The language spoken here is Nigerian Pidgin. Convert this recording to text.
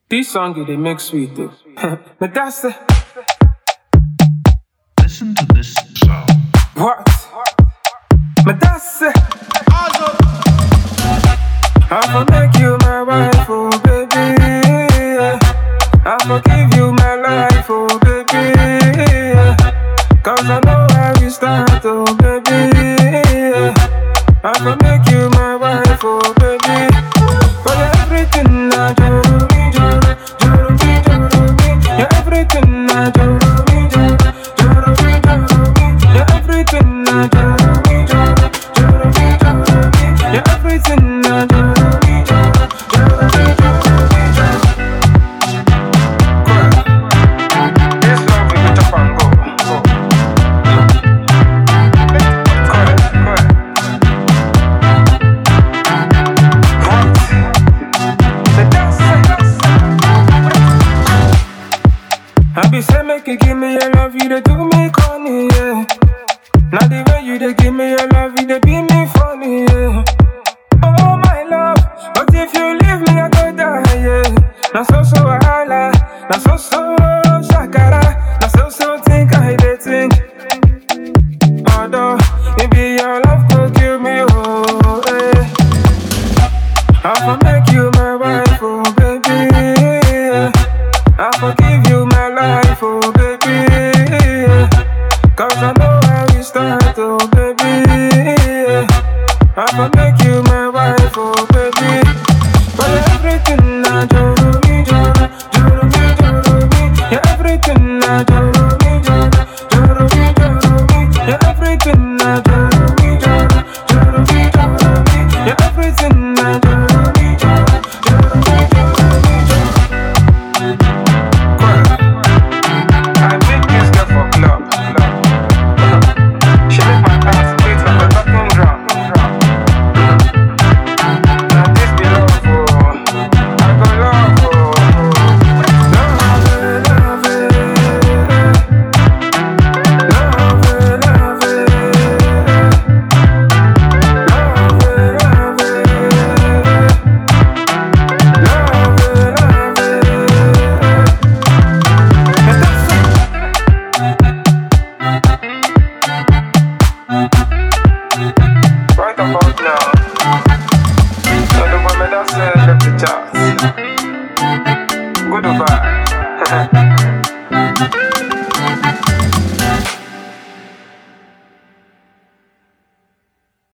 This song it dey make sweet though. but that's the Listen to this sound. what? But that's the I'ma make you my wife, oh baby. I'ma give you my life, oh baby. Cause I know how we start, oh baby. I'ma make you my wife, oh baby. For your everything, I do me, do do me, do me. Your everything, I do me, do do me, do me. Your everything, I do me, do do me, do me. Your everything, I do me, do do me, do me, do. This love we go chop and go. Go. Correct, correct. What? The dance, I be say make you give me your love, you dey do me corny, yeah. Now the way you dey give me your love, you dey be me funny, yeah. Oh my love, but if you leave me, I go die, yeah. Now so so wahala, now so so